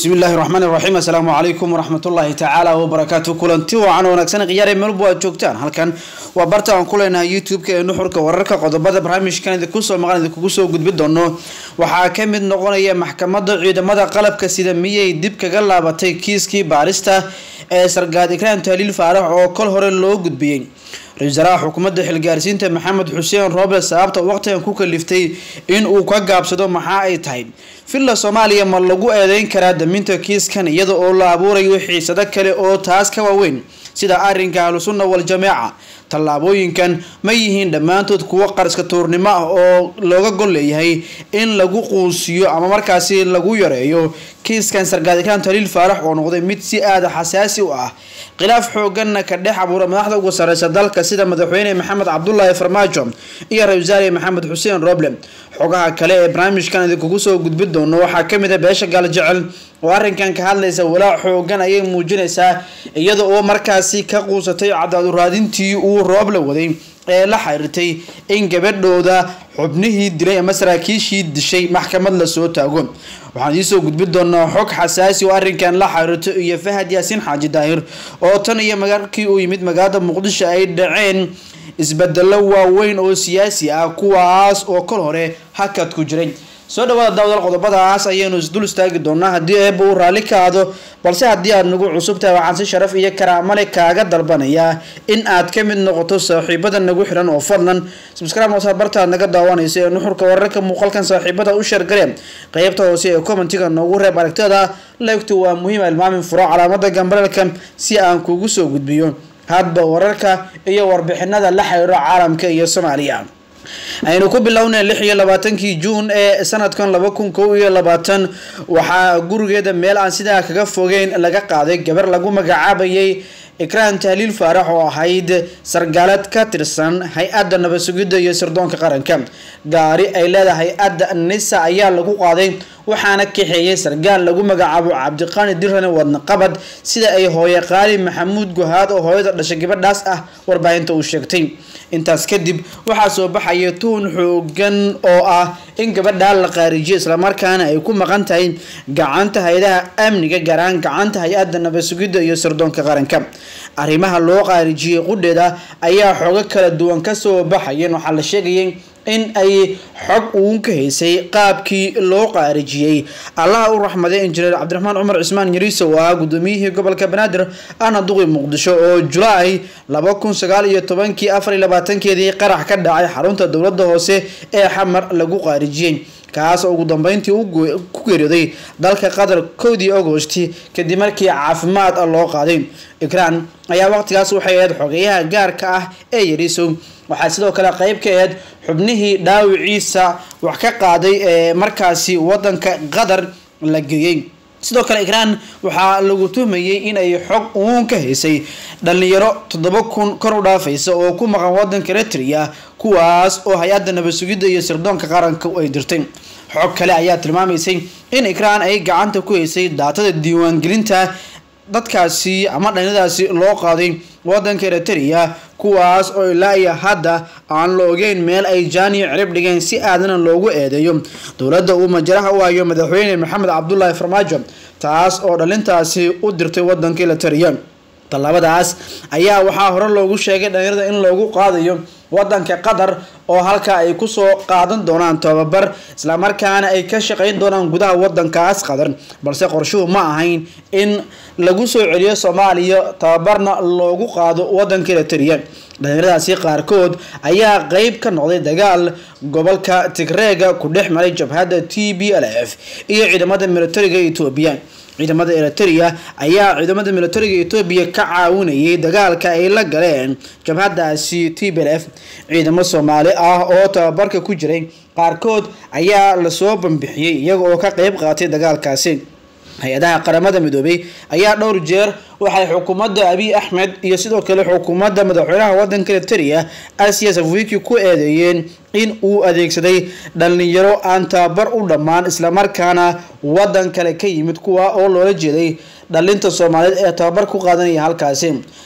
bismi illaahi raxmaani raxiim assalaamu calaykum waraxmatullaahi tacaala wabarakaatu kulanti wacan wanaagsan khiyaare meelbu aad joogtaan halkan waa barta aan ku leenahay youtube-ka ee nuxurka wararka qodobada barnaamijkan idinkusoo maqan idinkugu soo gudbi doono waxaa ka mid noqonaya maxkamadda ciidamada qalabka sida miyay dib kaga laabatay kiiskii baarista ee sargaad ikraan tahliil faarax oo kol hore loo gudbiyey ra-isul wasaaraha xukuumadda xilgaarsiinta maxamed xuseen rooble sababta waqtigan ku kaliftay in uu ka gaabsado maxaa ay tahay villa soomaaliya ma lagu eedeyn karaa daminta kiiskan iyada oo la abuurayo xiisado kale oo taas ka waaweyn sida arrinka ahlusunna wal-jameeca tallaabooyinkan ma yihiin dhammaantood kuwo qariska tuurnimo ah oo looga gol leeyahay in lagu quusiyo ama markaasi lagu yareeyo kiiskan sargaad ikraan taliil faarax oo noqday mid si aada xasaasi u ah khilaaf xooganna ka dhex abuura madaxda ugu sareysa dalka sida madaxweyne maxamed cabdulaahi farmaajo iyo ra-isul wasaare maxamed xuseen roble xogaha kale ee barnaamijkan idinkugu soo gudbi doono waxaa kamid a beesha gaaljecel oo arrinkan ka hadlaysa walaac xoogan ayay muujinaysaa iyada oo markaasi ka quusatay cadaaduraadintii uu rooble waday ee la xiriirtay in gabadhooda xubnihii dilay ama saraakiishii dishay maxkamad lasoo taago waxaan idiisoo gudbi doonaa xog xasaasi oo arrinkan la xiriirto iyo fahad yaasiin xaaji daahir oo tan iyo markii uu yimid magaalada muqdisho ay dhaceen isbedelo waaweyn oo siyaasi ah kuwaas oo kol hore hakad ku jiray soo dhawaada daawdal qodobadaas ayaynu isdul istaagi doonaa haddii eeba uu raalli ka aado balse haddii aad nagu cusub tahay waxaan si sharaf iyo karaamale kaaga dalbanayaa in aad ka mid noqoto saaxiibada nagu xiran oo fadlan subscribe noosaad bartaad naga daawanaysa ee nuxurka wararka muuqaalkan saaxiibada u sheergareen qeybta hoose ee commentiga noogu reeb aragtada leegtu waa muhiim ilmaamin furo calaamada gambareelka si aan kugu soo gudbiyo hadba wararka iyo warbixinada la xiriiro caalamka iyo soomaaliya aynu ku bilownay lix iyo labaatankii juun ee sanadkan laba kun kow iyo labaatan waxaa gurigeeda meel aan sidaa kaga fogeyn laga qaaday gabar lagu magacaabayay ikraan tahliil faarax oo ahayd sargaalad ka tirsan hay-adda nabad sugidda iyo sirdoonka qaranka gaari ay leedahay hay-adda nisa ayaa lagu qaaday waxaana kaxeeyay sargaal lagu magacaabo cabdiqaani dirane wadnaqabad sida ay hooye qaali maxamuud guhaad oo hooyada dhashay gabadhaas ah warbaahinta uu sheegtay intaas kadib waxaa soo baxaya tuhun xoogan oo ah in gabadhaa la qaarijiyo islamarkaana ay ku maqan tahay gacanta hay-adaha amniga gaaraan gacanta hay-adda nabad sugidda iyo sirdoonka qaranka arrimaha loo qaarijiyey qudheeda ayaa xoogo kala duwan kasoo baxayeen waxaa la sheegayay in ay xog uun ka haysay qaabkii loo qaarijiyey allaha u raxmaday injineer cabdiraxmaan cumar cismaan yariiso oo ahaa gudoomiyihii gobolka banaadir ana duqi muqdisho oo julaay laba kun sagaal iyo tobankii afar iyo labaatankeedii qarax ka dhacay xarunta dowladda hoose ee xamar lagu qaarijiyey kaas oo ugu dambeyntii ku geeriyooday dalka qatar kowdii agosti kadib markii caafimaad loo qaaday ikraan ayaa waqtigaas waxay ahayd xogeyaha gaarka ah ee yariiso waxaa sidoo kale qeyb ka aheyd xubnihii dhaawiciisa wax ka qaaday ee markaasi wadanka qatar la geeyey sidoo kale ikraan waxaa lagu tuhmayay inay xog uun ka haysay dhalinyaro toddoba kun kor u dhaafaysa oo ku maqan wadanka eritrea kuwaas oo hay-adda nabad sugidda iyo sirdoonka qaranka ay dirtay xog kale ayaa tilmaamaysay in ikraan ay gacanta ku haysay daatada diiwaangelinta dadkaasi ama dhalinyadaasi loo qaaday wadanka eritrea kuwaas oo ilaa iyo hadda aan la ogeyn meel ay jaaniyo cirib dhigeen si aadana loogu eedeeyo dowladda uu majaraha u hayo madaxweyne maxamed cabdulaahi farmaajo taas oo dhalintaasi u dirtay wadanka eritrea tallaabadaas ayaa waxaa hore loogu sheegay dhalinyarada in loogu qaadayo wadanka qatar oo halka ay kusoo qaadan doonaan tababar islamarkaana ay ka shaqeyn doonaan gudaha wadankaas qatar balse qorshuhu ma ahayn in lagu soo celiyo soomaaliya tababarna loogu qaado wadanka eritrea dhalinyaradaasi qaarkood ayaa qeyb ka noqday dagaal gobolka tigreega ku dhex maray jabhadda t b l f iyo ciidamada militariga etoobiya ciidamada eritrea ayaa ciidamada militariga etoobiya ka caawinayay dagaalka ay la galeen jabhadaasi t b l f ciidamo soomaali ah oo tababarka ku jiray qaarkood ayaa lasoo bambixiyey iyaga oo ka qeyb qaatay dagaalkaasi hay-adaha qaramada midoobay ayaa dhowr jeer waxay xukuumadda abiy axmed iyo sidoo kale xukuumadda madaxweynaha wadanka eritrea asiya safwiki ku eedeeyeen in uu adeegsaday dhalinyaro aan tababar u dhammaan islamarkaana wadan kale ka yimid kuwa oo loola jeeday dhalinta soomaaliyeed ee tababar ku qaadanaya halkaasi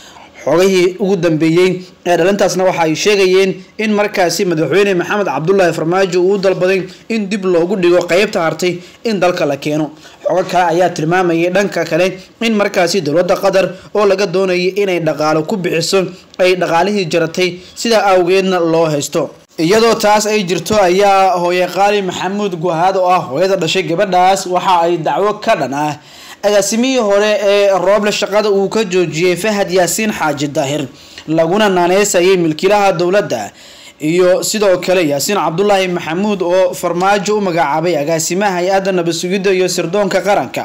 xogahii ugu dambeeyey ee dhalintaasna waxa ay sheegayeen in markaasi madaxweyne maxamed cabdulaahi farmaajo uu dalbaday in dib loogu dhigo qeybta hartay in dalka la keeno xogo kale ayaa tilmaamayay dhanka kale in markaasi dowladda qatar oo laga doonayay inay dhaqaalo ku bixiso ay dhaqaalihii jaratay sidaa awgeedna loo haysto iyadoo taas ay jirto ayaa hooye qaali maxamuud guhaad oo ah hooyada dhashay gabadhaas waxa ay dacwo ka dhan ah agaasimihii hore ee rooble shaqada uu ka joojiyey fahad yaasiin xaaji daahir laguna naaneysayay milkiilaha dowladda iyo sidoo kale yaasiin cabdulaahi maxamuud oo farmaajo u magacaabay agaasimaha hay-adda nabadsugidda iyo sirdoonka qaranka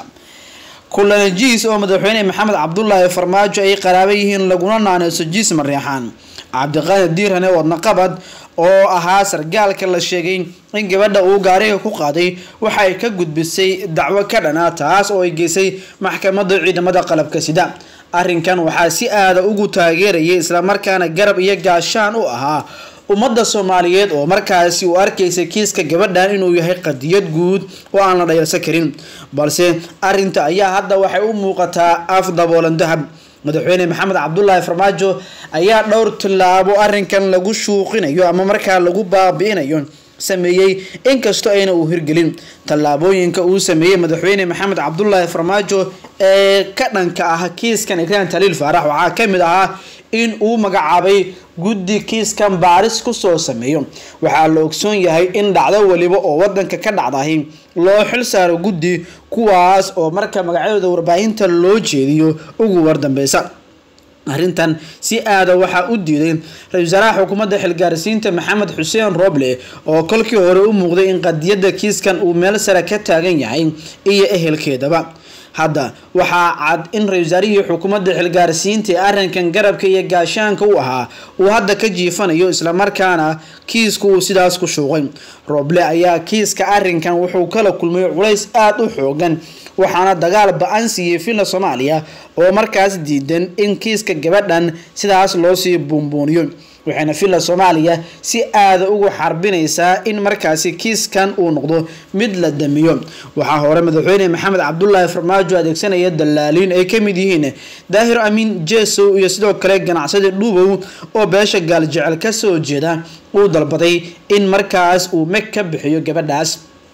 kulana jiis oo madaxweyne maxamed cabdulaahi farmaajo ay qaraaba yihiin laguna naaneyso jiis mareexaan cabdiqaani diirhane wadnaqabad oo ahaa sargaalka la sheegay in gabadha uu gaariga ku qaaday waxa ay ka gudbisay dacwo ka dhana taas oo ay geysay maxkamadda ciidamada qalabka sida arrinkan waxaa si aada ugu taageerayay islamarkaana garab iyo gaashaan u ahaa ummadda soomaaliyeed oo markaasi uu arkaysay kiiska gabadhan inuu yahay qadiyad guud oo aan la dhayalsan karin balse arinta ayaa hadda waxay u muuqataa af daboolan dahab madaxweyne maxamed cabdulaahi farmaajo ayaa dhowr tillaabo arrinkan lagu shuuqinayo ama markaa lagu baabi'inayo sameeyey inkastoo ayna uu hirgelin tallaabooyinka uu sameeyey madaxweyne maxamed cabdulaahi farmaajo ee ka dhanka ah kiiskan ikraan taliil faarax waxaa ka mid ahaa in uu magacaabay guddi kiiskan baaris kusoo sameeyo waxaa la ogsoon yahay in dhacdo waliba oo wadanka ka dhacdahay loo xil saaro guddi kuwaas oo marka magacyadooda warbaahinta loo jeediyo ugu wardambeysa arrintan si aada waxaa u diiday ra-isul wasaaraha xukuumadda xilgaarsiinta maxamed xuseen roble oo kolkii hore u muuqday in qadiyadda kiiskan uu meel sare ka taagan yahay iyo ehelkeedaba hadda waxaa cad in ra-isul wasaarihii xukuumadda xilgaarsiinta ee arrinkan garabka iyo gaashaanka u ahaa uu hadda ka jiifanayo islamarkaana kiisku uu sidaas ku shuuqay roble ayaa kiiska arrinkan wuxuu kala kulmay culays aada u xoogan waxaana dagaal ba-an siiyey villa soomaaliya oo markaas diidan in kiiska gabadhan sidaas loosii buunbuuniyo waxayna villa soomaaliya si aada ugu xarbinaysaa in markaasi kiiskan uu noqdo mid la damiyo waxaa hore madaxweyne maxamed cabdulaahi farmaajo adeegsanaya dalaaliin ay kamid yihiin daahir amiin jesow iyo sidoo kale ganacsadi dhuubow oo beesha gaaljecel kasoo jeeda uu dalbaday in markaas uu meg ka bixiyo gabadhaas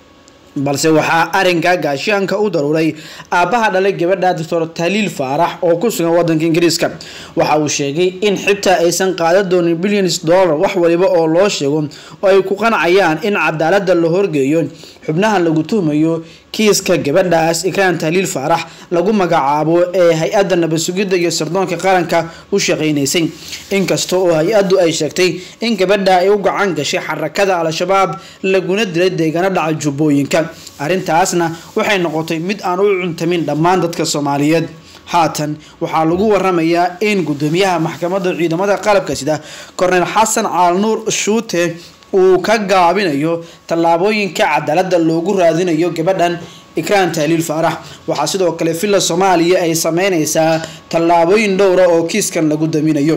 balse waxaa arinka gaashaanka u daruuray aabbaha dhalay gabadha doctor taliil faarax oo ku sugan wadanka ingiriiska waxa uu sheegay in xitaa aysan qaadan doonin billions dollar wax waliba oo loo sheego oo ay ku qancayaan in cadaalada la horgeeyo xubnaha lagu tuhmayo kiiska gabadhaas ikraan taliil faarax lagu magacaabo ee hay-adda nabadsugidda iyo sirdoonka qaranka u shaqeynaysay inkasta oo hay-addu ay sheegtay in gabadha ay u gacan gashay xarakada al-shabaab laguna dilay deegaano dhaca jubbooyinka arrintaasna waxay noqotay mid aan u cuntamin dhammaan dadka soomaaliyeed haatan waxaa lagu waramayaa in gudoomiyaha maxkamadda ciidamada qalabka sida korneyl xasan caalnuur shuute uu ka gaabinayo tallaabooyinka cadaalada loogu raadinayo gabadhan ikraan tahliil faarax waxaa sidoo kale villa soomaaliya ay sameyneysaa tallaabooyin dhowra oo kiiskan lagu daminayo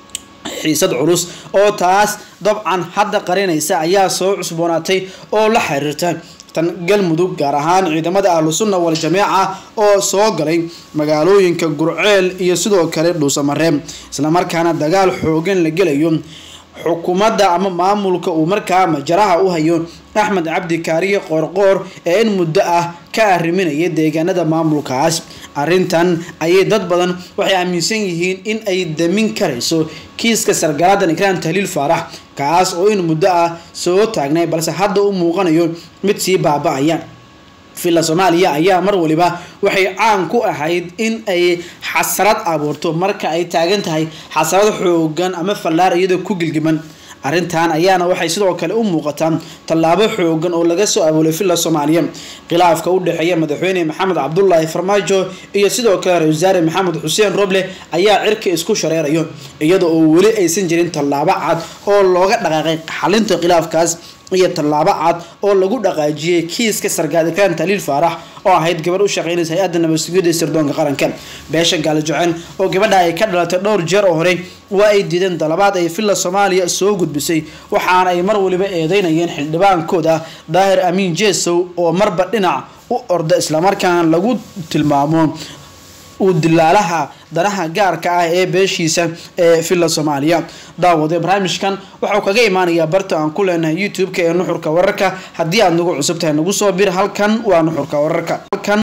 xiisad culus oo taas dabcan hadda qarinaysa ayaa soo cusboonaatay oo la xiriirta tan galmudug gaar ahaan ciidamada ahlu sunna wal jameeca oo soo galay magaalooyinka gurceel iyo sidoo kale dhuusamareeb islamarkaana dagaal xoogan la gelayo xukuumadda ama maamulka uu markaa majaraha u hayo axmed cabdi kaariye qoorqoor ee in muddo ah ka arriminaya deegaanada maamulkaas arrintan ayay dad badan waxay aaminsan yihiin in ay damin karayso kiiska sargaladan ikraan tahliil faarax kaas oo in muddo ah soo taagnay balse hadda u muuqanayo mid sii baaba-aya villa soomaaliya ayaa mar waliba waxay caan ku ahayd in ay xasarad abuurto marka ay taagan tahay xasarad xoogan ama fallaar iyadoo ku gilgiman arrintan ayaana waxay sidoo kale u muuqataa tallaabo xoogan oo laga soo abuulay villa soomaaliya khilaafka u dhexeeya madaxweyne maxamed cabdulaahi farmaajo iyo sidoo kale ra-isul wasaare maxamed xuseen roble ayaa cirka isku shareerayo iyada oo weli aysan jirin tallaabo cad oo looga dhaqaaqay xalinta khilaafkaas iyo tallaabo cad oo lagu dhaqaajiyey kiiska sargaal ikraan taliil faarax oo ahayd gabar u shaqeynaysa hay-adda nabadsugidda sirdoonka qaranka beesha gaalajoceen oo gabadha ay ka dhalatay dhowr jeer oo hore waa ay diideen dalabaad ay villa soomaaliya soo gudbisay waxaana ay mar waliba eedeynayeen xildhibaankooda daahir amiin jesow oo marba dhinac u orda islamarkaana lagu tilmaamo uu dilaalaha danaha gaarka ah ee beeshiisa ee villa soomaaliya daawade barnaamijkan waxau kaga imaanayaa barta aan ku leenahay youtube-ka ee nuxurka wararka haddii aad nagu cusub tahay nagu soo bir halkan waa nuxurka wararka